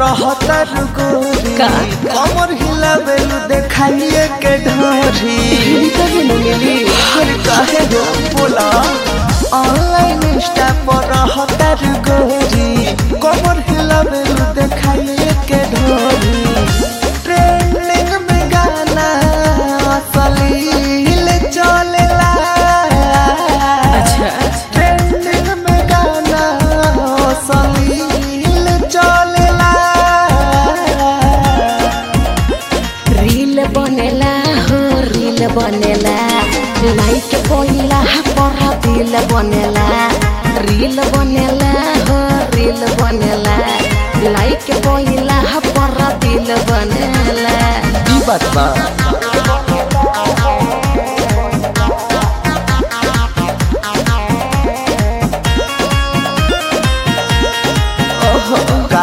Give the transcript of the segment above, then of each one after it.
रहतर गोरी का? कमर हिलावेलु देखाइए के ढोरी कहे न मिली हर काहे हो बोला ऑनलाइन इंस्टा पर रहतर गोरी कमर हिलावेलु देखाइए के ढोरी ट्रेंडिंग में गाना असलील चलेला अच्छा ट्रेंडिंग में गाना असलील चलेला रील बनेला हो रील बनेला लाइक पहिला पर दिल बनेला रील बनेला हो रील बनेला लाइक पहिला पर दिल बनेला ई बात बा ओहो का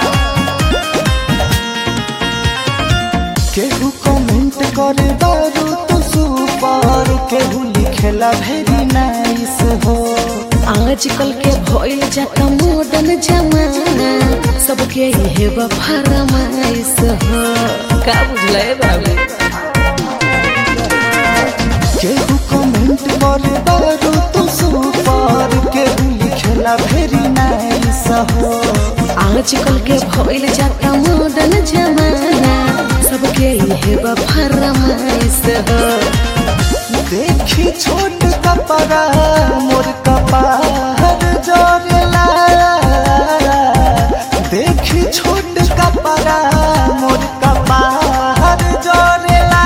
केहू कमेंट करे दारू तो सुपर केहू लिखेला वेरी नाइस हो आजकल के भइल जाता मॉडर्न जमाना सबके इहे बा फरमाइश हो का बुझले बाबू केहू कमेंट करे दारू तो सुपर केहू लिखेला वेरी नाइस हो आजकल के भइल जाता मॉडर्न जमाना सबके इहे बा फरमाइश हो देखी छोट कपड़ा मोर कपार जोरेला देखी छोट कपड़ा मोर कपार जोरेला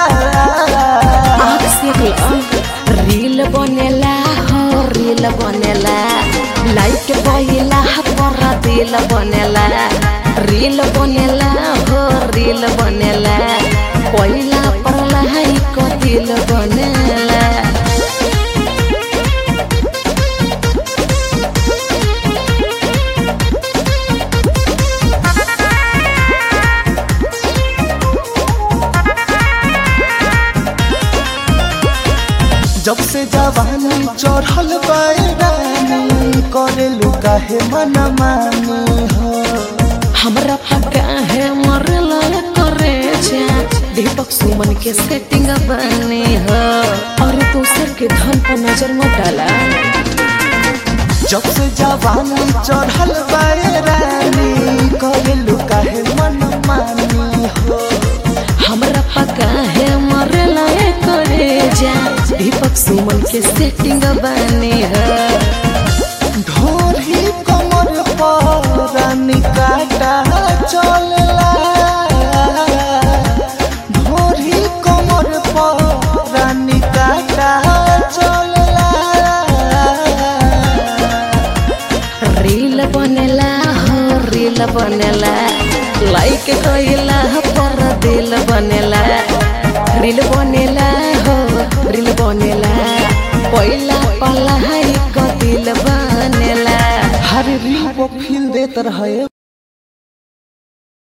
आँख से लो रील बनेला हो रील बनेला लाइक बहिला पर दिल बनेला रील बनेला हो रील बनेला पहिला पर लाइक दिल बनेला जब से जवानी चढ़ल बैरानी करेलू काहे मन मानी हो हमरा पक्का है मरला करे जा दीपक सुमन के सेटिंग बने हो और दूसर के धन पर नजर मत डाला जब से जवानी चढ़ल बैरानी करेलू काहे मन मानी हो हमरा पक्का है मरला करे जा दीपक सुमन के सेटिंग बने हो ढोरी कमर पर निकाटा चलला ढोरी कमर पर निकाटा चलला रील बनेला हो रील बनेला लाइक कइला पर दिल बनेला रील बनेला हो रील बनेला पहिला पला है दिल बनेला हर रील पर फील देत रहे